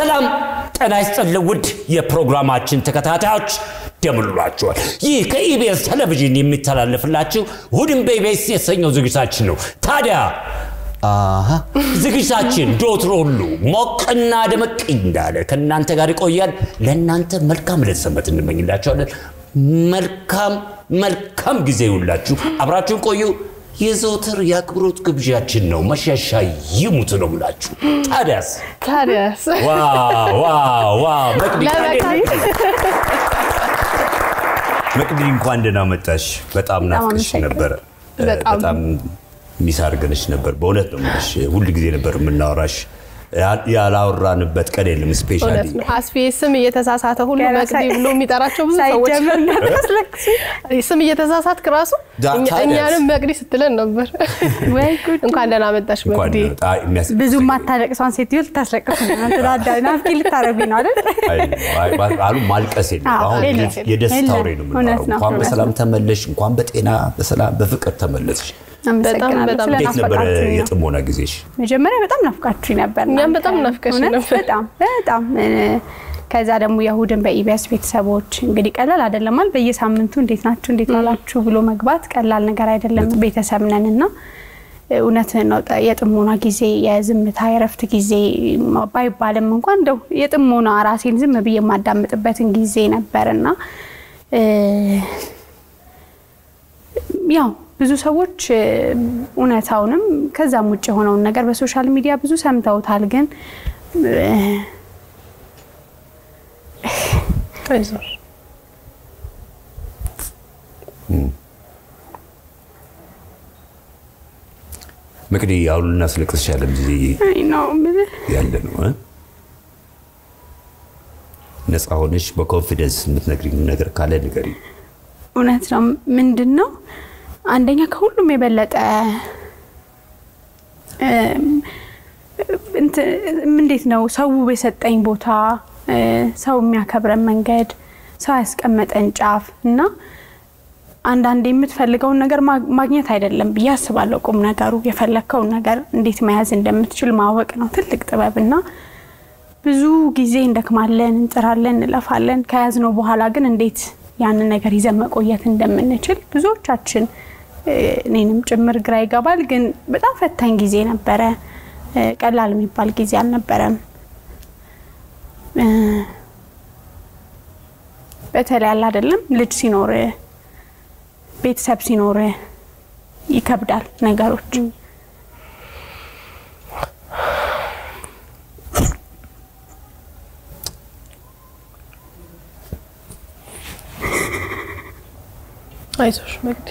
ሰላም ጤና ይስጥልን ውድ የፕሮግራማችን ተከታታዮች እንደምንላችኋል። ይህ ከኢቢኤስ ቴሌቪዥን የሚተላለፍላችሁ እሑድን በኢቢኤስ የተሰኘው ዝግጅታችን ነው። ታዲያ አሃ ዝግጅታችን ዶትሮ ሁሉ ሞቅና ደመቅ እንዳለ ከእናንተ ጋር ይቆያል። ለእናንተ መልካም ዕለተ ሰንበት እንመኝላችኋለን። መልካም መልካም ጊዜ ይሁንላችሁ። አብራችሁን ቆዩ። የዘወትር የአክብሮት ግብዣችን ነው። መሸሻ ይሙት ነው ብላችሁ ታዲያስ ታዲያስ ዋው ዋው ዋው መቅዲ ለመቅዲ መቅዲ እንኳን ደህና መጣሽ። በጣም ናፍቀሽ አመሰግናለሁ። ነበረ። በጣም። በጣም ሚስ አድርገንሽ ነበር። በእውነት ነው የምልሽ። ሁል ጊዜ ነበር የምናወራሽ። ያ- ያላወራንበት ቀን የለም። ስፔሻሊ እውነት ነው። አስፌ ስም እየተሳሳተ ሁሉ ገና መቅዲ ሳይ- ብሎ የሚጠራቸው ብዙ ሰዎች ሳይጀምር እንዳታስለቅሱ። ስም እየተሳሳትክ ራሱ ዳ- እኛ- ታዲያስ? እኛንም መቅዲ ስትለን ነበር። ወይ ጉድ! እንኳን ደህና መጣሽ እንኳን መቅዲ። አ- የሚያስ- ብዙ ማታለቅሷን ሴትዮ ልታስለቅሱ ነው። ትዳዳ ናፍቂ ልታረጉኝ ነው አይደል? አይ፣ አይ፣ አሉ ማልቀስ የለም። አዎ፣ አሁን የለም። የደስታ የለም። ወሬ ነው እውነት የምናወራው። ነው፣ እንኳን እውነት በሰላም ነው። ተመለሽ፣ እንኳን በጤና በሰላም በፍቅር ተመለስሽ። አመሰግናለሁ። በጣም እንዴት ነበረ ስለናፈቃችሁኝ ነው። የጥሞና ጊዜሽ? መጀመሪያ በጣም ናፍቃችሁኝ ነበር። እኛም እናንተ። በጣም ናፍቀሽኝ እውነት ነበር። በጣም በጣም እ፣ ከዛ ደግሞ የእሑድን በኢቢኤስ ቤተሰቦች እንግዲህ ቀላል አይደለም ማለት በየሳምንቱ እንዴት ናችሁ እንዴት ዋላችሁ ብሎ መግባት ቀላል ነገር አይደለም። ቤተሰብ ነን እና እውነትህን ነው። ጠ- የጥሞና ጊዜ የዝምታ የረፍት ጊዜ ባይባልም እንኳን እንደው የጥሞና ራሴን ዝም ብዬ የማዳምጥበትን ጊዜ ነበርና እ፣ ያው ብዙ ሰዎች እ፣ እውነታውንም ከዛም ውጭ የሆነውን ነገር በሶሻል ሚዲያ ብዙ ሰምተውታል። ግን እ፣ አይዞሽ። መቅዲ አሁን ልናስለቅስሽ ያለም ጊዜ አይ ነው የምልህ ያለ ነው እ? ነፃ ሆነሽ በኮንፊደንስ የምትነግሪኝ ነገር ካለ ንገሪኝ። እውነት ነው። ምንድን ነው አንደኛ ከሁሉም የበለጠ እም፣ እንትን እንዴት ነው ሰው የሰጠኝ ቦታ እ፣ ሰው የሚያከብረን መንገድ ሰው ያስቀመጠን ጫፍ እና አንዳንዴ የምትፈልገውን ነገር ማ- ማግኘት አይደለም ብዬ አስባለሁ። ቁም ነገሩ የፈለግከውን ነገር እንዴት መያዝ እንደምትችል ማወቅ ነው ትልቅ ጥበብ እና ብዙ ጊዜ እንደክማለን፣ እንጥራለን፣ እንለፋለን። ከያዝነው በኋላ ግን እንዴት ያንን ነገር ይዘን መቆየት እንደምንችል ብዙዎቻችን እ፣ እኔንም ጭምር ግራ ይገባል። ግን በጣም ፈታኝ ጊዜ ነበረ። እ፣ ቀላል የሚባል ጊዜ አልነበረም። እ፣ በተለይ አለ አይደለም ልጅ ሲኖር ቤተሰብ ሲኖር ይከብዳል ነገሮች። አይዞሽ መቅዲ።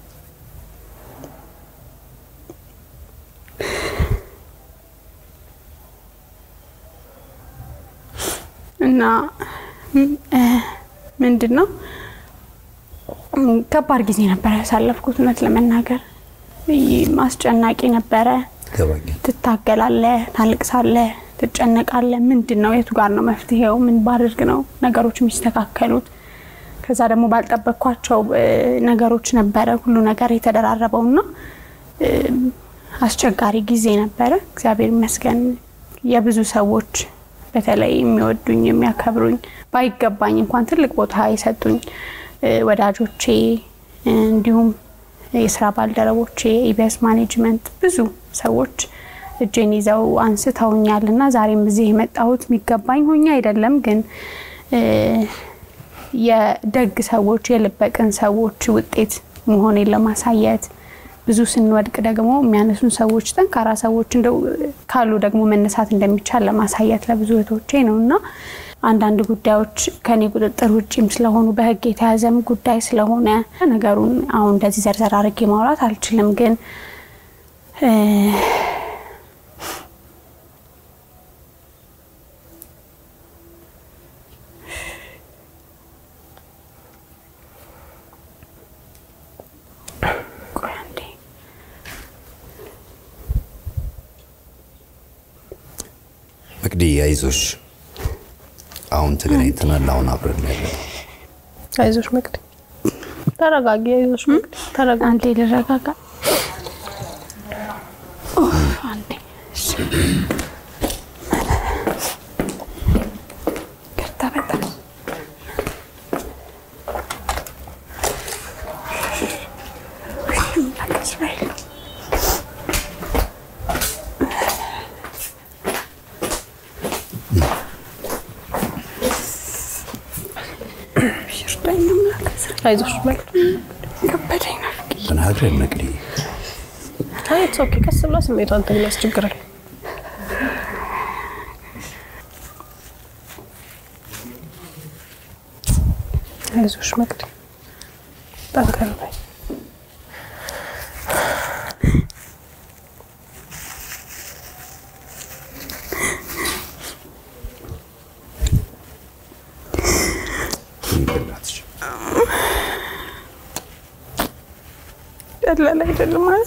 እና ም- እ፣ ምንድን ነው ም፣ ከባድ ጊዜ ነበረ ያሳለፍኩት እውነት ለመናገር ይ- አስጨናቂ ነበረ። ይገባኛል። ትታገላለህ፣ ታልቅሳለህ፣ ትጨነቃለህ። ምንድን ነው የቱ ጋር ነው መፍትሄው? ምን ባድርግ ነው ነገሮች የሚስተካከሉት? ከዛ ደግሞ ባልጠበቅኳቸው እ፣ ነገሮች ነበረ ሁሉ ነገር የተደራረበው እና እ፣ አስቸጋሪ ጊዜ ነበረ። እግዚአብሔር ይመስገን የብዙ ሰዎች በተለይ የሚወዱኝ የሚያከብሩኝ ባይገባኝ እንኳን ትልቅ ቦታ የሰጡኝ እ፣ ወዳጆቼ እ፣ እንዲሁም የስራ ባልደረቦቼ ኢቢኤስ ማኔጅመንት ብዙ ሰዎች እጄን ይዘው አንስተውኛል እና ዛሬም እዚህ የመጣሁት የሚገባኝ ሆኜ አይደለም ግን እ፣ የደግ ሰዎች የልበቅን ሰዎች ውጤት መሆኔን ለማሳየት ብዙ ስንወድቅ ደግሞ የሚያነሱን ሰዎች ጠንካራ ሰዎች እንደው ካሉ ደግሞ መነሳት እንደሚቻል ለማሳየት ለብዙ እህቶቼ ነው እና አንዳንድ ጉዳዮች ከኔ ቁጥጥር ውጭም ስለሆኑ በሕግ የተያዘም ጉዳይ ስለሆነ ነገሩን አሁን እንደዚህ ዘርዘር አድርጌ ማውራት አልችልም። ግን እ፣ ቆይ አንዴ። መቅዲ አይዞሽ፣ አሁን ተገናኝተናል። አሁን አብረን ያለን አይዞሽ መቅዲ። ተረጋጊ። አይዞሽ መቅዲ። ተረጋጊ። አንዴ ልረጋጋ። ኡፍ፣ አንዴ እሺ። በጣም አይዞሽ መቅዲ። ከበደኝ ነው። ተናግረን መቅዲ አይ ኢትስ ኦኬ። ቀስ ብላ ስሜቷን ትግል፣ ያስቸግራል። አይዞሽ መቅዲ፣ ጠንከር በይ። ይበላትሽ ቀላል አይደለም ማለት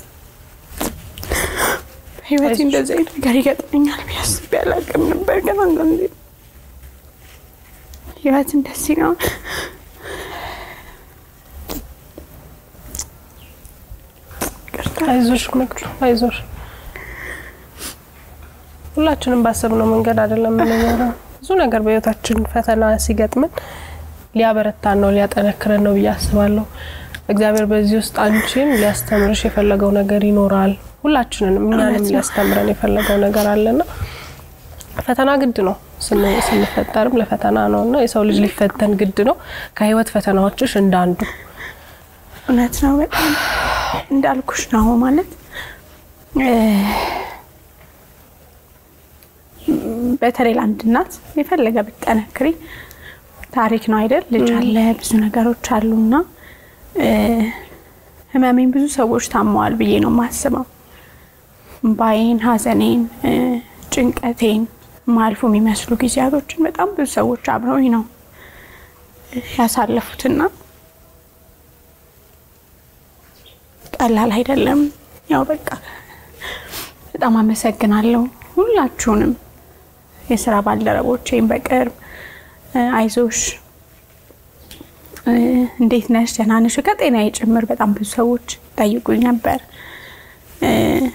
ህይወት እንደዚህ አይነት ነገር ይገጥመኛል ብዬ አስቤ አላውቅም ነበር። ግን አንዳንዴ ህይወት እንደዚህ ነው። ይቅርታ። አይዞሽ መቅዲ፣ አይዞሽ። ሁላችንም ባሰብነው መንገድ አይደለም የምንኖረው። ብዙ ነገር በህይወታችን ፈተና ሲገጥምን ሊያበረታን ነው ሊያጠነክረን ነው ብዬ አስባለሁ። እግዚአብሔር በዚህ ውስጥ አንቺን ሊያስተምርሽ የፈለገው ነገር ይኖራል። ሁላችንንም እኛንም ሊያስተምረን የፈለገው ነገር አለና ፈተና ግድ ነው። ስን- ስንፈጠርም ለፈተና ነው እና የሰው ልጅ ሊፈተን ግድ ነው። ከህይወት ፈተናዎችሽ እንዳንዱ እውነት ነው። በጣም እንዳልኩሽ ነው ማለት እ፣ በተለይ ለአንድ እናት የፈለገ ብትጠነክሪ ታሪክ ነው አይደል? ልጅ አለ፣ ብዙ ነገሮች አሉና እ፣ ህመሜን ብዙ ሰዎች ታመዋል ብዬ ነው የማስበው። እምባዬን፣ ሐዘኔን፣ እ፣ ጭንቀቴን ማልፎ የሚመስሉ ጊዜያቶችን በጣም ብዙ ሰዎች አብረውኝ ነው ያሳለፉትና ቀላል አይደለም። ያው በቃ በጣም አመሰግናለሁ ሁላችሁንም የስራ ባልደረቦቼን በቅርብ እ፣ አይዞሽ እ፣ እንዴት ነሽ ደህና ነሽ ከጤናዬ ጭምር በጣም ብዙ ሰዎች ጠይቁኝ ነበር። እ፣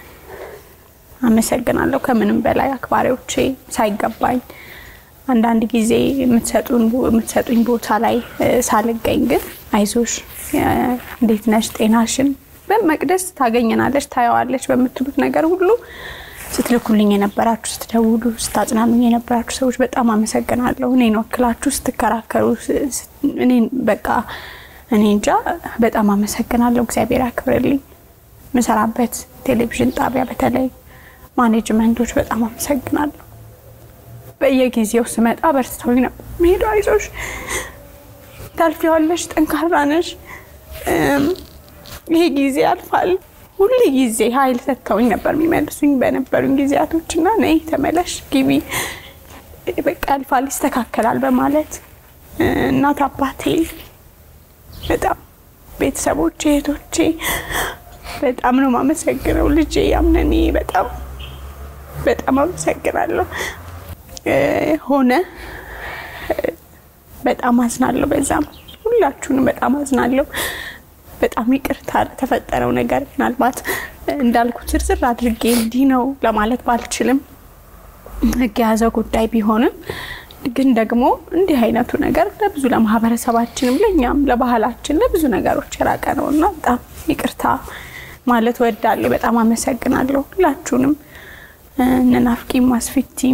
አመሰግናለሁ ከምንም በላይ አክባሪዎቼ ሳይገባኝ አንዳንድ ጊዜ የምትሰጡን የምትሰጡኝ ቦታ ላይ እ፣ ሳልገኝ ግን አይዞሽ እ፣ እንዴት ነሽ ጤናሽን በመቅደስ ታገኘናለች ታየዋለች በምትሉት ነገር ሁሉ ስትልኩልኝ የነበራችሁ ስትደውሉ ስታጽናኑኝ የነበራችሁ ሰዎች በጣም አመሰግናለሁ። እኔን ወክላችሁ ስትከራከሩ ስ- ስ- እኔን በቃ እኔ እንጃ በጣም አመሰግናለሁ። እግዚአብሔር ያክብርልኝ። ምሰራበት ቴሌቪዥን ጣቢያ በተለይ ማኔጅመንቶች በጣም አመሰግናለሁ። በየጊዜው ስመጣ በርትተውኝ ነው መሄዱ። አይዞሽ ታልፊዋለሽ፣ ጠንካራ ነሽ፣ እም፣ ይሄ ጊዜ ያልፋል። ሁሉ ጊዜ ኃይል ሰጥተውኝ ነበር የሚመልሱኝ በነበሩኝ ጊዜያቶች እና ነይ ተመለሽ፣ ግቢ፣ በቃ ያልፋል፣ ይስተካከላል በማለት እ፣ እናት አባቴ፣ በጣም ቤተሰቦቼ፣ እህቶቼ በጣም ነው የማመሰግነው። ልጄ ያምነኔ በጣም በጣም አመሰግናለሁ። እ፣ ሆነ እ፣ በጣም አዝናለሁ። በዛም ሁላችሁንም በጣም አዝናለሁ። በጣም ይቅርታ ለተፈጠረው ነገር ምናልባት እንዳልኩት ዝርዝር አድርጌ እንዲህ ነው ለማለት ባልችልም ሕግ የያዘው ጉዳይ ቢሆንም ግን ደግሞ እንዲህ አይነቱ ነገር ለብዙ ለማህበረሰባችንም ለእኛም ለባህላችን ለብዙ ነገሮች የራቀ ነው እና በጣም ይቅርታ ማለት ወዳለሁ። በጣም አመሰግናለሁ ሁላችሁንም እነ ናፍቂም አስፊቲም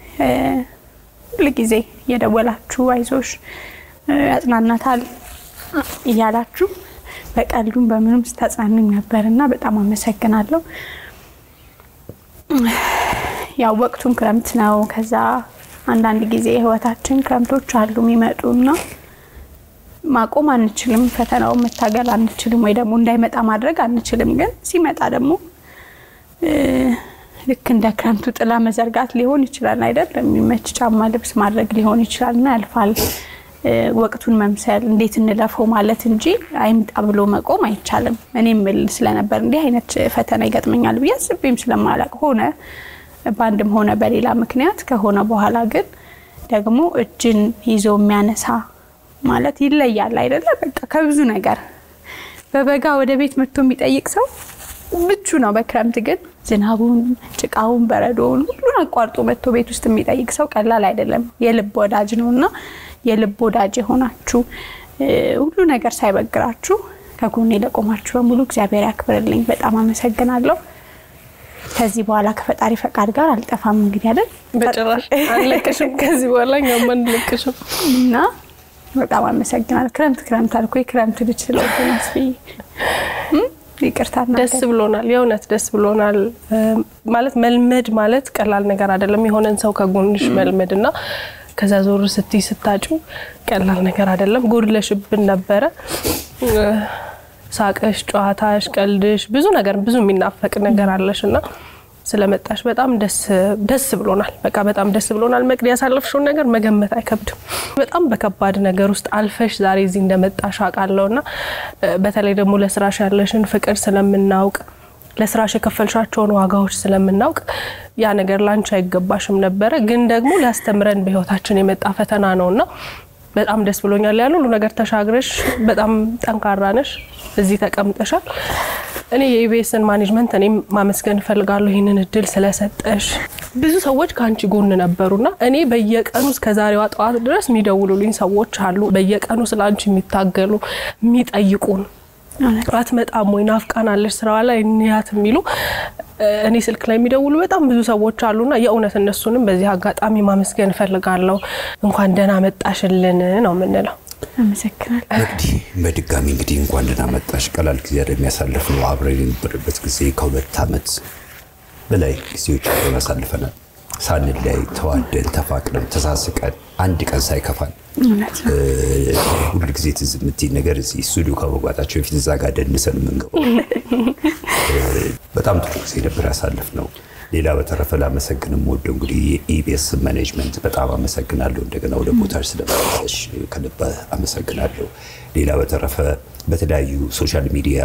ሁልጊዜ እየደወላችሁ አይዞሽ እ፣ ያጽናናታል እያላችሁ በቀልዱም በምንም ስታጽናኑኝ ነበር እና በጣም አመሰግናለሁ። ያው ወቅቱም ክረምት ነው። ከዛ አንዳንድ ጊዜ የህይወታችን ክረምቶች አሉ የሚመጡ እና ማቆም አንችልም፣ ፈተናውን መታገል አንችልም፣ ወይ ደግሞ እንዳይመጣ ማድረግ አንችልም። ግን ሲመጣ ደግሞ እ፣ ልክ እንደ ክረምቱ ጥላ መዘርጋት ሊሆን ይችላል አይደል? የሚመች ጫማ ልብስ ማድረግ ሊሆን ይችላል እና ያልፋል። እ፣ ወቅቱን መምሰል እንዴት እንለፈው ማለት እንጂ አይምጣ ብሎ መቆም አይቻልም። እኔም ብል ስለነበር እንዲህ አይነት ፈተና ይገጥመኛል ብዬ አስቤም ስለማላቅ ሆነ በአንድም ሆነ በሌላ ምክንያት ከሆነ በኋላ ግን ደግሞ እጅን ይዞ የሚያነሳ ማለት ይለያል አይደለ? በቃ ከብዙ ነገር በበጋ ወደ ቤት መጥቶ የሚጠይቅ ሰው ምቹ ነው። በክረምት ግን ዝናቡን፣ ጭቃውን፣ በረዶውን ሁሉን አቋርጦ መጥቶ ቤት ውስጥ የሚጠይቅ ሰው ቀላል አይደለም። የልብ ወዳጅ ነው እና የልብ ወዳጅ የሆናችሁ ሁሉ ነገር ሳይበግራችሁ ከጎኔ ለቆማችሁ በሙሉ እግዚአብሔር ያክብርልኝ። በጣም አመሰግናለሁ። ከዚህ በኋላ ከፈጣሪ ፈቃድ ጋር አልጠፋም እንግዲህ አይደል በጭራሽ አንለቅሽም። ከዚህ በኋላ እኛም አንለቅሽም እና በጣም አመሰግናለሁ። ክረምት ክረምት አልኩ የክረምት ልጅ ስለሆንኩ መስፍዬ ይቅርታ። ደስ ብሎናል፣ የእውነት ደስ ብሎናል። ማለት መልመድ ማለት ቀላል ነገር አይደለም። የሆነን ሰው ከጎንሽ መልመድ እና ከዛ ዞር ስትይ ስታጩ ቀላል ነገር አይደለም። ጎድለሽብን ነበረ። ሳቅሽ፣ ጨዋታሽ፣ ቀልድሽ ብዙ ነገር ብዙ የሚናፈቅ ነገር አለሽ እና ስለመጣሽ በጣም ደስ ብሎናል። በቃ በጣም ደስ ብሎናል። መቅዲ ያሳለፍሽውን ነገር መገመት አይከብድም። በጣም በከባድ ነገር ውስጥ አልፈሽ ዛሬ እዚህ እንደመጣሽ አውቃለሁ እና በተለይ ደግሞ ለስራሽ ያለሽን ፍቅር ስለምናውቅ ለስራሽ የከፈልሻቸውን ዋጋዎች ስለምናውቅ ያ ነገር ላንቺ አይገባሽም ነበረ፣ ግን ደግሞ ሊያስተምረን በህይወታችን የመጣ ፈተና ነውና በጣም ደስ ብሎኛል። ያን ሁሉ ነገር ተሻግረሽ በጣም ጠንካራ ነሽ፣ እዚህ ተቀምጠሻል። እኔ የኢቢኤስን ማኔጅመንት እኔም ማመስገን እፈልጋለሁ ይህንን እድል ስለሰጠሽ። ብዙ ሰዎች ከአንቺ ጎን ነበሩና እኔ በየቀኑ እስከ ዛሬዋ ጠዋት ድረስ የሚደውሉልኝ ሰዎች አሉ። በየቀኑ ስለ አንቺ የሚታገሉ የሚጠይቁን አትመጣም ወይ ናፍቃናለች ስራዋ ላይ እንያት የሚሉ እኔ ስልክ ላይ የሚደውሉ በጣም ብዙ ሰዎች አሉና የእውነት እነሱንም በዚህ አጋጣሚ ማመስገን እፈልጋለሁ። እንኳን ደህና መጣሽልን ነው የምንለው። አመሰግናለሁ። እንግዲህ በድጋሚ እንግዲህ እንኳን ደህና መጣሽ። ቀላል ጊዜ የሚያሳልፍ ነው። አብረን የነበረበት ጊዜ ከሁለት ዓመት በላይ ጊዜዎች አብረን አሳልፈናል። ሳንለያይ ተዋደን ተፋቅረን ተሳስቀን አንድ ቀን ሳይከፋን ሁል ጊዜ ትዝ የምትይኝ ነገር እዚህ ስቱዲዮ ከመግባታቸው በፊት እዛ ጋር ደንሰን የምንገባው በጣም ጥሩ ጊዜ ነበር ያሳለፍነው። ሌላ በተረፈ ላመሰግን የምወደው እንግዲህ የኢቢኤስ ማኔጅመንት በጣም አመሰግናለሁ። እንደገና ወደ ቦታሽ ስለመለሰሽ ከልብ አመሰግናለሁ። ሌላ በተረፈ በተለያዩ ሶሻል ሚዲያ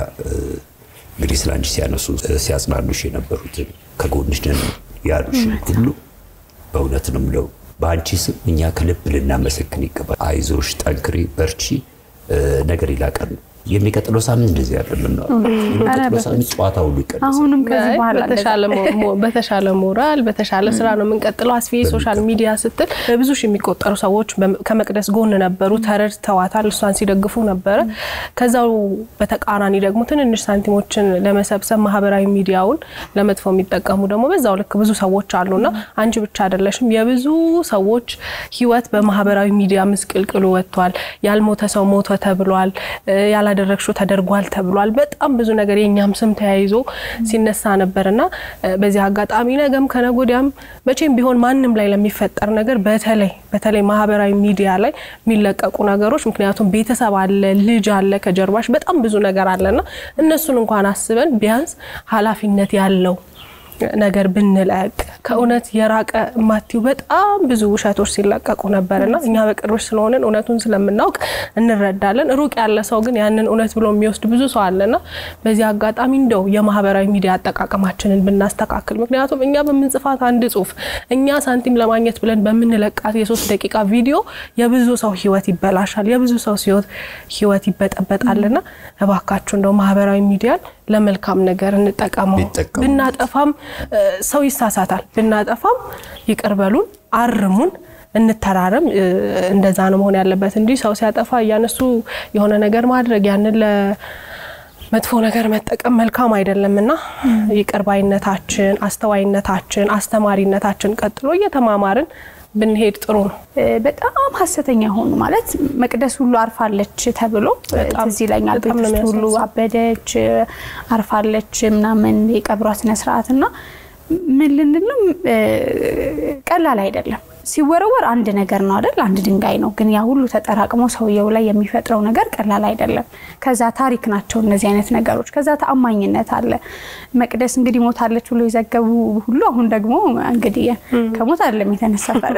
እንግዲህ ስለ አንቺ ሲያነሱ ሲያጽናኑሽ የነበሩትን ከጎንሽ ነን ያሉሽን ሁሉ በእውነት ነው የምለው በአንቺ ስም እኛ ከልብ ልናመሰግን ይገባል። አይዞሽ፣ ጠንክሪ፣ በርቺ። ነገር ይላቀን ነው። የሚቀጥለው ሳምንት እንደዚህ ያለ የሚቀጥለው ሳምንት ጨዋታ ሁሉ ይቀንሳል። አሁንም ከዚህ በኋላ በተሻለ ሞራል በተሻለ ስራ ነው የምንቀጥለው። አስፌ ሶሻል ሚዲያ ስትል በብዙ ሺህ የሚቆጠሩ ሰዎች ከመቅደስ ጎን ነበሩ፣ ተረድተዋታል፣ እሷን ሲደግፉ ነበረ። ከዛው በተቃራኒ ደግሞ ትንንሽ ሳንቲሞችን ለመሰብሰብ ማህበራዊ ሚዲያውን ለመጥፎ የሚጠቀሙ ደግሞ በዛው ልክ ብዙ ሰዎች አሉና አንቺ ብቻ አይደለሽም። የብዙ ሰዎች ህይወት በማህበራዊ ሚዲያ ምስቅልቅሉ ወጥቷል። ያልሞተ ሰው ሞተ ተብሏል። ያላደረግሽው ተደርጓል ተብሏል። በጣም ብዙ ነገር የእኛም ስም ተያይዞ ሲነሳ ነበርና በዚህ አጋጣሚ ነገም ከነጎዲያም መቼም ቢሆን ማንም ላይ ለሚፈጠር ነገር በተለይ በተለይ ማህበራዊ ሚዲያ ላይ የሚለቀቁ ነገሮች ምክንያቱም ቤተሰብ አለ፣ ልጅ አለ፣ ከጀርባሽ በጣም ብዙ ነገር አለና እነሱን እንኳን አስበን ቢያንስ ኃላፊነት ያለው ነገር ብንለቅ ከእውነት የራቀ ማቲው በጣም ብዙ ውሸቶች ሲለቀቁ ነበርና እኛ በቅርቦች ስለሆንን እውነቱን ስለምናውቅ እንረዳለን። ሩቅ ያለ ሰው ግን ያንን እውነት ብሎ የሚወስድ ብዙ ሰው አለና በዚህ አጋጣሚ እንደው የማህበራዊ ሚዲያ አጠቃቀማችንን ብናስተካክል፣ ምክንያቱም እኛ በምንጽፋት አንድ ጽሁፍ እኛ ሳንቲም ለማግኘት ብለን በምንለቃት የሶስት ደቂቃ ቪዲዮ የብዙ ሰው ህይወት ይበላሻል፣ የብዙ ሰው ህይወት ይበጠበጣልና እባካችሁ እንደው ማህበራዊ ሚዲያን ለመልካም ነገር እንጠቀመው። ብናጠፋም ሰው ይሳሳታል። ብናጠፋም ይቅር በሉን፣ አርሙን፣ እንተራረም። እንደዛ ነው መሆን ያለበት እንጂ ሰው ሲያጠፋ እያነሱ የሆነ ነገር ማድረግ ያንን ለመጥፎ ነገር መጠቀም መልካም አይደለም እና ይቅር ባይነታችን፣ አስተዋይነታችን፣ አስተማሪነታችን ቀጥሎ እየተማማርን ብንሄድ ጥሩ ነው። በጣም ሀሰተኛ ሆኑ ማለት መቅደስ ሁሉ አርፋለች ተብሎ ትዝ ይለኛል። ቤት ውስጥ ሁሉ አበደች፣ አርፋለች ምናምን የቀብሯ ስነስርዓት እና ምን ልንል ነው ቀላል አይደለም። ሲወረወር አንድ ነገር ነው አይደል? አንድ ድንጋይ ነው። ግን ያ ሁሉ ተጠራቅሞ ሰውየው ላይ የሚፈጥረው ነገር ቀላል አይደለም። ከዛ ታሪክ ናቸው እነዚህ አይነት ነገሮች። ከዛ ተአማኝነት አለ። መቅደስ እንግዲህ ሞታለች ብሎ የዘገቡ ሁሉ አሁን ደግሞ እንግዲህ ከሞት አይደለም የተነሳ ፈር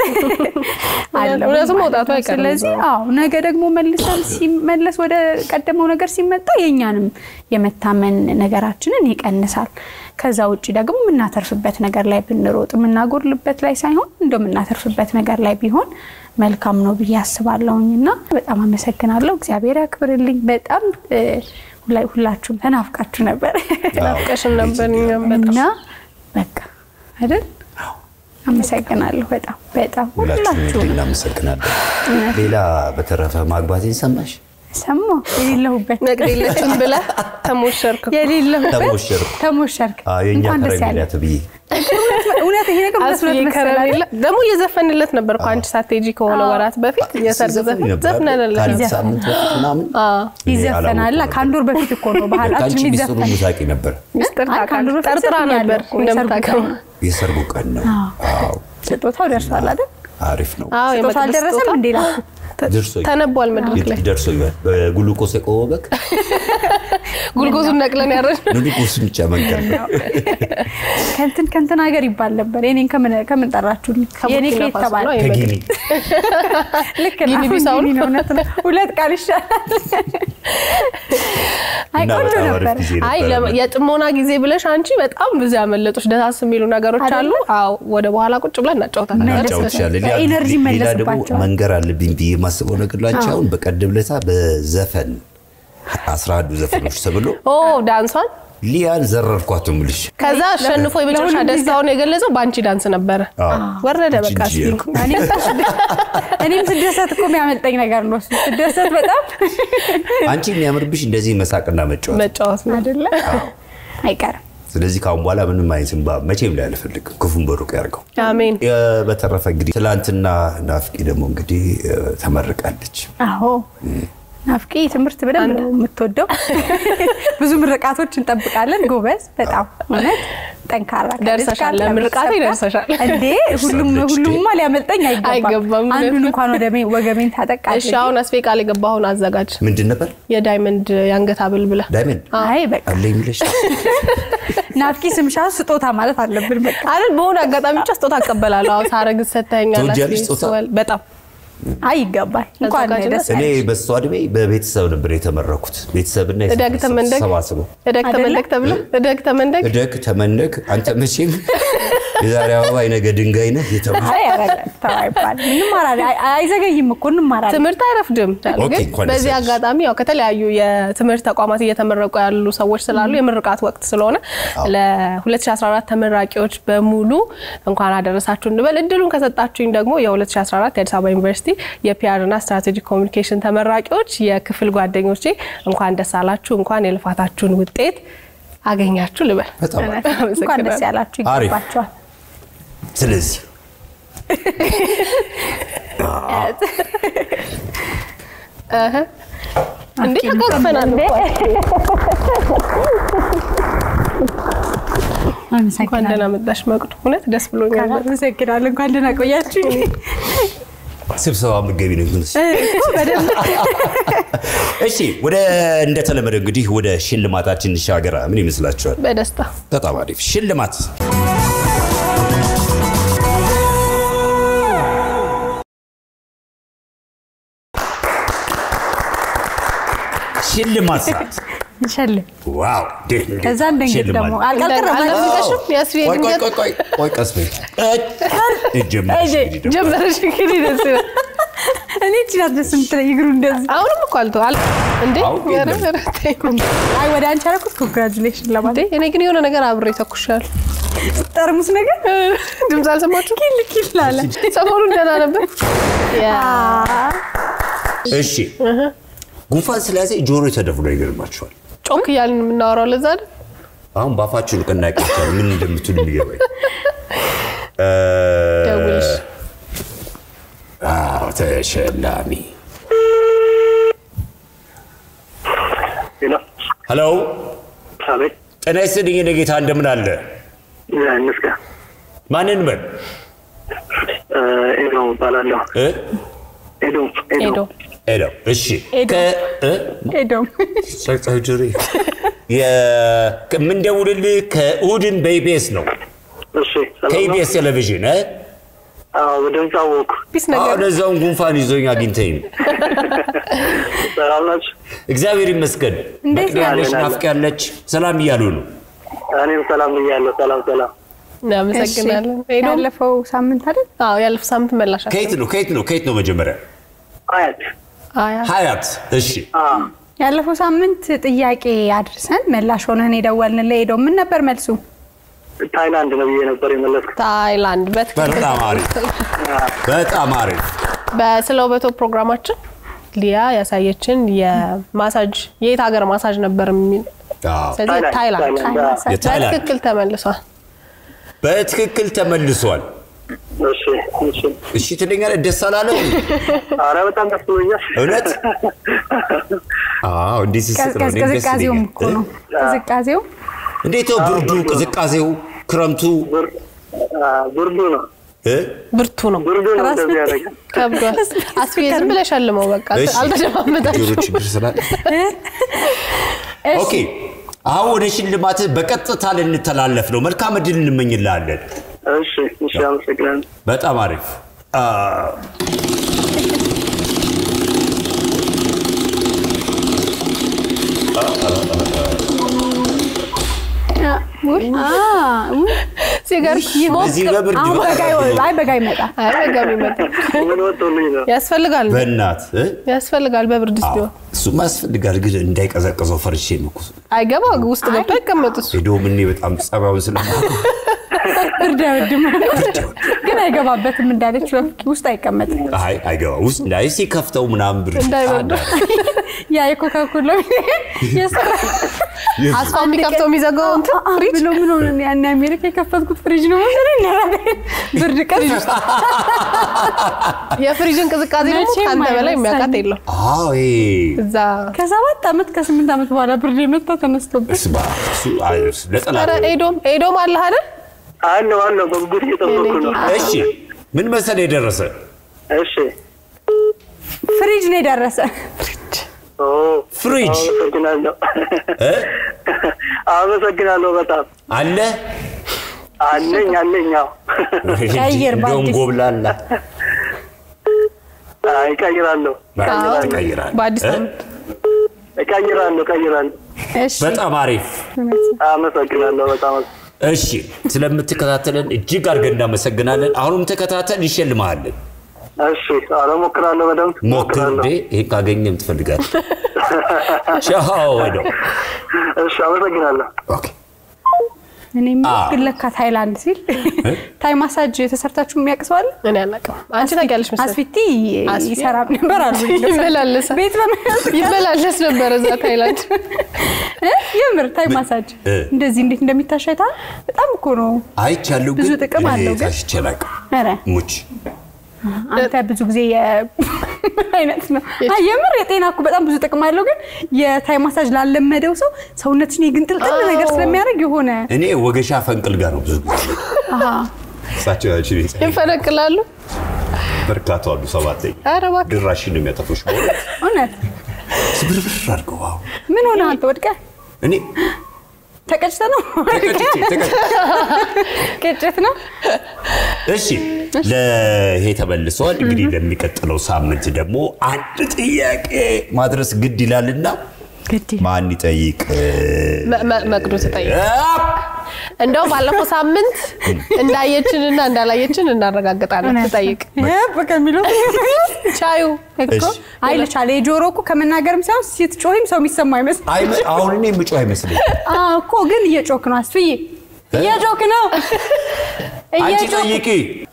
መውጣቱ አይቀርም። ስለዚህ አዎ ነገ ደግሞ መልሰን ሲመለስ ወደ ቀደመው ነገር ሲመጣ የእኛንም የመታመን ነገራችንን ይቀንሳል። ከዛ ውጭ ደግሞ የምናተርፍበት ነገር ላይ ብንሮጥ የምናጎድልበት ላይ ሳይሆን እንደው የምናተርፍበት ነገር ላይ ቢሆን መልካም ነው ብዬ አስባለሁኝ እና በጣም አመሰግናለሁ። እግዚአብሔር ያክብርልኝ። በጣም ሁላችሁም ተናፍቃችሁ ነበር ናፍቀሽን ነበር እኛም እና በቃ አይደል አመሰግናለሁ። በጣም በጣም ሁላችሁም ሁላችሁ እናመሰግናለን። ሌላ በተረፈ ማግባቴን ሰማሽ? ሰማ የሌለሁበት ነግድ የለችም ብለህ ተሞሸርክ እኮ። የሌለሁበት ተሞሸርኩ። ተሞሸርክ። አዎ፣ የእኛ እንኳን ደስ ከረሜላ ያለ ተብዬ እውነት ይሄ ነገር እውነት አስዬ እውነት መሰለህ ከረሜላ ደግሞ እየዘፈንለት ነበር እኮ አንቺ ሳትሄጂ ከሆነ ወራት በፊት የሰርግ ሲዘፍን ዘፈን ነበር። ዘፍነንለት ከአንድ ይዘፍን። ሳምንት በፊት ምናምን እኔ ይዘፈናል። አላወኩም ከአንድ ወር በፊት እኮ ነው ነበር። ከአንቺ ባህላችን ሚስጥሩ ይዘፈን። ሙሳቂ ነበር። ሚስጥር አይ፣ ከአንድ ወር በፊት ጠርጥራ ዘፍኛለሁ ነበር እኮ የሰርጉ እንደምታውቀው ቀን ነው። የሰርጉ ቀን ነው። አዎ ስጦታው ደርሷል አይደል? አሪፍ ነው። አዎ ስጦታው የመቅደስ አልደረሰም ስጦታ እንዴ? ላኩ ደርሶ ተነቧል መድረክ ላይ ደርሶ ይበል በግሉኮስ የቆመ በግ ጉልጎዙን ነቅለን ያረድ ግሉኮስን ብቻ መንቀር ነው። ከንትን ከንትን ሀገር ይባል ነበር። የኔን ከምን ከምን ጠራችሁልኝ? የኔ ከቡርኪና ከየት ፋሶ ተባለ? ነው። ከጊኒ ልክ ጊኒ ነው። አሁን ቢሳው ጊኒ ነው። ነው። እውነት ነው። ሁለት ቃል ይሻላል። አይ እና ቆንጆ በጣም አሪፍ ነበር። ጊዜ አይ ነበረ። ለ- የጥሞና ጊዜ ብለሽ አንቺ በጣም ብዙ ያመለጡሽ ደሳስ የሚሉ ነገሮች አሉ። አዎ ወደ በኋላ ቁጭ ብለን እናጫውታለን። እናጫውትሻለን። ሌላ- በኢነርጂ ሌላ ደግሞ መለስባቸዋል። መንገር አለብኝ ብዬ የማስበው ነገር ላንቺ አሁን በቀደም ለታ በዘፈን አስራ አንዱ ዘፈኖች ተብሎ ኦ ዳንሷን ሊያን ዘረርኳት ምልሽ ከዛ አሸንፎ የመጨረሻ ለሁሉም ደስታውን የገለጸው በአንቺ ዳንስ ነበረ። ወረደ በቃ ጂጂ ሲል ያልኩ። እኔም እኔም ስደሰት እኮ የሚያመልጠኝ ነገር ነው። እሱ ስደሰት በጣም አንቺ የሚያምርብሽ እንደዚህ መሳቅና መጫወት መጫወት ነው። አይደለ አይቀርም። ስለዚህ ከአሁን በኋላ ምንም አይነት እንባ መቼም ላይ አልፈልግም። ክፉን በሩቅ ያርገው። አሜን። የ- በተረፈ እንግዲህ ትላንትና ናፍቂ ደግሞ እንግዲህ እ፣ ተመርቃለች። አዎ ናፍቂ ትምህርት በደንብ ነው የምትወደው። ብዙ ምርቃቶች እንጠብቃለን። ጎበዝ፣ በጣም እውነት ጠንካራ ከልጅ ደርሰሻል፣ ጋር ለምርቃቴ ከቤተሰብ ጋር። ደርሰሻል። እንዴ ሁሉም ደርሳለች። ሁሉምማ ሊያመልጠኝ አይገባም። አይገባም። አንዱን እንኳን ወደ ሜ- ወገቤን ታጠቅ እሺ አድርጌ። አሁን አስፌ ቃል የገባሁን አዘጋጅ ምንድን ነበር የዳይመንድ የአንገት ሀብል ብለህ ዳይመንድ አይ በቃ አለ የሚለሽ ናፍቂ ስምሻ ስጦታ ማለት አለብን። በቃ አይደል በሆነ አጋጣሚ ብቻ ስጦታ አቀበላለሁ። አዎ ሳረግ ሰተኛል። ትወጃለሽ ስጦታ? በጣም አይ ይገባል። እንኳን አዘጋጅነት ደስ እኔ ያለሽ። በሷ እድሜ በቤተሰብ ነበር የተመረኩት። ቤተሰብና እደግ ተመንደግ ተሰባስበው እደግ አይደለ? ተመንደግ ተብለህ እደግ ተመንደግ እደግ ተመንደግ አንተ መቼም የዛሬ አበባ የነገ ድንጋይ ነህ የተባለ አይ ኧረ ተው አይባልም። እንማራለን። አይ- አይዘገይም እኮ እንማራለን። ትምህርት አይረፍድም። ኦኬ፣ ግን እንኳን ደስ በዚህ ያለሽ። አጋጣሚ ያው ከተለያዩ የትምህርት ተቋማት እየተመረቁ ያሉ ሰዎች ስላሉ የምርቃት ወቅት ስለሆነ ለ2014 ተመራቂዎች በሙሉ እንኳን አደረሳችሁ እንበል። እድሉን ከሰጣችሁኝ ደግሞ የ2014 የአዲስ አበባ ዩኒቨርሲቲ የፒአር እና ስትራቴጂክ ኮሚኒኬሽን ተመራቂዎች የክፍል ጓደኞቼ እንኳን ደስ አላችሁ፣ እንኳን የልፋታችሁን ውጤት አገኛችሁ ልበል። በጣም አሪፍ። እንኳን ደስ ያላችሁ አሪፍ። ይገባቸዋል። ስለዚህ እህ። እንዴ ተቃቅፈናል እኮ። እንኳን ደህና መጣሽ መቅዱ። እውነት ደስ ብሎኛል። አመሰግናለሁ። እንኳን ደህና ቆያችሁ። ስብሰባ ምገቢ ነው ግን እሺ ወደ እንደተለመደ እንግዲህ ወደ ሽልማታችን እንሻገራ ምን ይመስላችኋል በደስታ በጣም አሪፍ ሽልማት ሽልማት ሰዓት እንሸልም። ዋው እንዴት እንዴት ከዛ እንደንግድ ሽልማት። ደግሞ አልቀረም አልደረሰሽም? የአስፌ ቆይ ቆይ ድንገት ቆይ ቆይ ቆይ ቀስ በይ እጀምርሽ እንግዲህ ደግሞ። ጀመረሽ እንግዲህ ደስ ይላል። እኔ እችላት ደስ የምትለኝ እግሩ እንደዚህ አሁንም እኮ አልተው አል እንዴ አሁን ኧረ የለም። ኧረ ተይ። አይ ወደ አንቺ አደረኩት። ኮንግራጁሌሽን እንዴ ለማለት እኔ ግን የሆነ ነገር አብሬ ተኩሻል። ጠርሙስ ነገር ድምፅ አልሰማችሁ? ኪል ኪል አለ። ሰሞኑን ደህና ነበር። ያ እሺ ጉንፋን ስለያዘ ጆሮ ተደፍኖ ይገርማችኋል ጮክ እያልን የምናወራው ለዛ አይደል? አሁን በአፋችሁ ንቅናቄ ይቻላል። ምን እንደምትሉ የሚገባኝ እ፣ ደውልሽ አዎ ተሸላሚ ሄሎ ሄሎ አቤት ጤና ይስጥልኝ የኔ ጌታ እንደምን አለ እንስጋ ማንን በል ኤዶ እባላለሁ እ? ኤዶ ሄዶ ሄሎ እሺ ኤዶ። ከ- እ? ሄዶም ጸጥታዊ ጆሮ የ- የምንደውልልህ ከእሑድን በኢቢኤስ ነው እሺ ሰላም ነው ከኢቢኤስ ቴሌቪዥን እ? አዎ በድምፅ አወኩ ቢስ ነገር አሁን እዛውን ጉንፋን ይዞኝ አግኝተኝ ነው። ሰላም ናችሁ እግዚአብሔር ይመስገን እንዴት መቅዲ ያለች ነህ? ናፍቅ ያለች ሰላም እያሉ ነው እኔም ሰላም ብያለሁ ሰላም ሰላም እናመሰግናለን። ሄዶ ያለፈው ሳምንት አይደል? አዎ ያለፈው ሳምንት መላሻት ከየት ነው ከየት ነው ከየት ነው መጀመሪያ አያት አያ ሀያት እሺ አዎ ያለፈው ሳምንት ጥያቄ አድርሰን መላሽ ሆነን የደወልንልህ ሄዶ ምን ነበር መልሱ? ታይላንድ ነው ብዬ ነበር የመለስኩት። ታይላንድ በትክክል በጣም አሪፍ በጣም አሪፍ በ- ስለ ውበቶ ፕሮግራማችን ሊያ ያሳየችን የማሳጅ የየት ሀገር ማሳጅ ነበር የሚል አዎ። ስለዚህ ታይላንድ ታይላንድ። የታይላንድ በትክክል ተመልሷል። በትክክል ተመልሷል። እሺ እሺ። እሺ ትለኛለህ። ደስ አላለህ? ኧረ በጣም ደስ ብሎኛል። እውነት? አዎ እንዲህ ሲስቅ ነው እኔም ደስ ቅዝቃዜውም ይለኛል። እኮ ነው ቅዝቃዜው እንዴት ነው ብርዱ፣ ቅዝቃዜው፣ ክረምቱ ብር- አ፣ ብርዱ ነው እ? ብርቱ ነው ብርዱ ነው እንደዚህ ያደረገ ከብዷል። አስፊ ዝም ብለሽ ሸልመው በቃ እሺ። አልተደማመጣችሁም። ጆሮ ችግር ስላለ ኦኬ። አሁን ወደ ሽልማት በቀጥታ ልንተላለፍ ነው። መልካም እድል እንመኝልሃለን። እሺ እሺ፣ አመሰግናለሁ። በጣም አሪፍ አ፣ ሲገርም እዚህ በብርድ አሁን በጋ ይወ- አይ በጋ ይመጣ አይ በጋ የሚመጣ ምን ወጥቶልኝ ነው? ያስፈልጋል በእናት እ? ያስፈልጋል በብርድ ውስጥ ቢሆን እሱማ ያስፈልጋል፣ ግን እንዳይቀዘቅዘው ፈርሼ ነው እኮ። አይገባ ውስጥ ገብቶ አይቀመጥ እሱ ሄዶ እኔ በጣም ጸባዩን ስለማውቅ ብርድ አይወድም ግን አይገባበትም እንዳለች በፍቂ ውስጥ አይቀመጥም አይ አይገባ ውስጥ እንዳይ ሲከፍተው ምናምን ብር እንዳይበርደው። ያ የኮካኮላ የሰራ አስፋው የሚከፍተው የሚዘጋው እንትን አ- አ- ፍሪጅ ብሎ ምን ሆነ ያን አሜሪካ የከፈትኩት ፍሪጅ ነው መሰለኝ ብርድ ቀን የፍሪጅን ቅዝቃዜ ደግሞ መቼም ከአንተ በላይ አይረሳኝም። የሚያውቃት የለም አዎ ይሄ እዛ ከሰባት ዓመት ከስምንት ዓመት በኋላ ብርድ የመጣ ተነስቶብኝ እስማ እሱ አይ፣ ለጠላት ኧረ ኤዶም ኤዶም አለህ አይደል አለው አለው፣ በጉጉት እየጠበኩ ነው። እሺ ምን መሰለ የደረሰ እሺ ፍሪጅ ነው የደረሰ ኦ፣ ፍሪጅ አመሰግናለሁ እ? አመሰግናለሁ በጣም አለ አለኝ አለኝ። አዎ ቀይር እንደውም በአዲስ። ጎብላላ አይ፣ እቀይራለሁ ትቀይራለህ። በአዲስ እ? ዓመት እቀይራለሁ እቀይራለሁ። እሺ በጣም አሪፍ አመሰግናለሁ በጣም እሺ ስለምትከታተለን እጅግ አድርገን እናመሰግናለን አሁንም ተከታተል ይሸልመሃለን እሺ። ኧረ እሞክራለሁ በደንብ ሞክር እሞክራለሁ። እንዴ ይሄን ካገኘም ትፈልጋለህ ቻው ወደው እሺ፣ አመሰግናለሁ። ኦኬ እኔ አዎ። ግን ለካ ታይላንድ ሲል ታይ ማሳጅ ተሰርታችሁ የሚያውቅ ሰው አለ እኔ አላውቅም አንቺ ታውቂያለሽ መሰለኝ አስፊቲ አስፊ? ይሰራም ነበር አሉ ይመላለሳል ቤት በመያዝ ይመላለስ ነበር እዛ ታይላንድ እ? የምር ታይ ማሳጅ እ። እንደዚህ እንዴት እንደሚታሸታ በጣም እኮ ነው አይቻለሁ ብዙ ግን ጥቅም አለው ግን። ታሽቼ አላውቅም ኧረ ሙች አንተ ብዙ ጊዜ የ- ምን አይነት ነው አይ የምር የጤና እኮ በጣም ብዙ ጥቅም አለው ግን የታይ ማሳጅ ላለመደው ሰው ሰውነትሽን የግንጥልጥል ነገር ስለሚያደርግ የሆነ እኔ ወገሻ ፈንቅል ጋር ነው ብዙ ጊዜ አሃ እሳቸው ያችን ይፈነቅላሉ በርካታ አሉ ሰባተኛ ኧረ እባክህ ድራሽን ነው የሚያጠፉሽ በሆነ እውነት ስብርብር አድርገው አዎ ምን ሆነ አንተ ወድቀህ እኔ ተቀጭተ ነው ተቀጭቼ ተቀጭቼ ቅጭት ነው እሺ ለይሄ ተመልሰዋል። እንግዲህ ለሚቀጥለው ሳምንት ደግሞ አንድ ጥያቄ ማድረስ ግድ ይላልና ግድ ማን ይጠይቅ? መ- መ- መቅዱ ትጠይቅ አፕ! እንደው ባለፈው ሳምንት እንዳየችንና እንዳላየችን እናረጋግጣለን እውነት ነው። ትጠይቅ በቃ የሚለው ቻዩ እኮ እሺ። አይልቻለ የጆሮ እኮ ከመናገርም ሳይሆን ስትጮህም ሰው የሚሰማ አይመስል አይመ- አሁን እኔ የምጮህ አይመስለኝ። እኮ ግን እየጮክ ነው አስፍዬ እየጮክ ነው አንቺ እየጮክ ጠይቂ።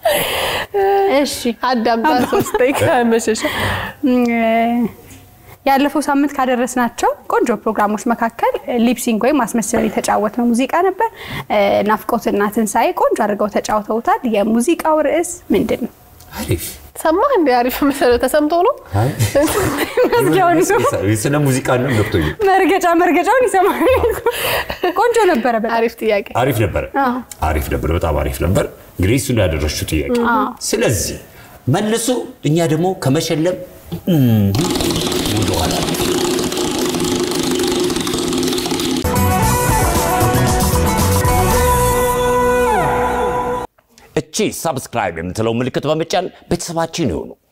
እሺ አዳምጣ ሶስት ደቂቃ መሸሻ እም፣ ያለፈው ሳምንት ካደረስናቸው ቆንጆ ፕሮግራሞች መካከል ሊፕሲንግ ወይም ማስመሰል የተጫወትነው ሙዚቃ ነበር። እ፣ ናፍቆትና ትንሣኤ ቆንጆ አድርገው ተጫውተውታል። የሙዚቃው ርዕስ ምንድን ነው? አሪፍ። ሰማህ እንደ አሪፍ መሰለው ተሰምቶ ነው አይ፣ መዝጊያውን ይዞ ስለ ሙዚቃ ነው ገብቶኛል። መርገጫ መርገጫውን ይሰማል። ቆንጆ ነበረ በጣም። አሪፍ ጥያቄ አሪፍ ነበረ፣ አዎ። አሪፍ ነበር፣ በጣም አሪፍ ነበር። እንግዲህ እሱን ያደረሽው ጥያቄ። ስለዚህ መልሱ፣ እኛ ደግሞ ከመሸለም እም፣ ወደኋላ እቺ ሰብስክራይብ የምትለው ምልክት በመጫን ቤተሰባችን ይሆኑ።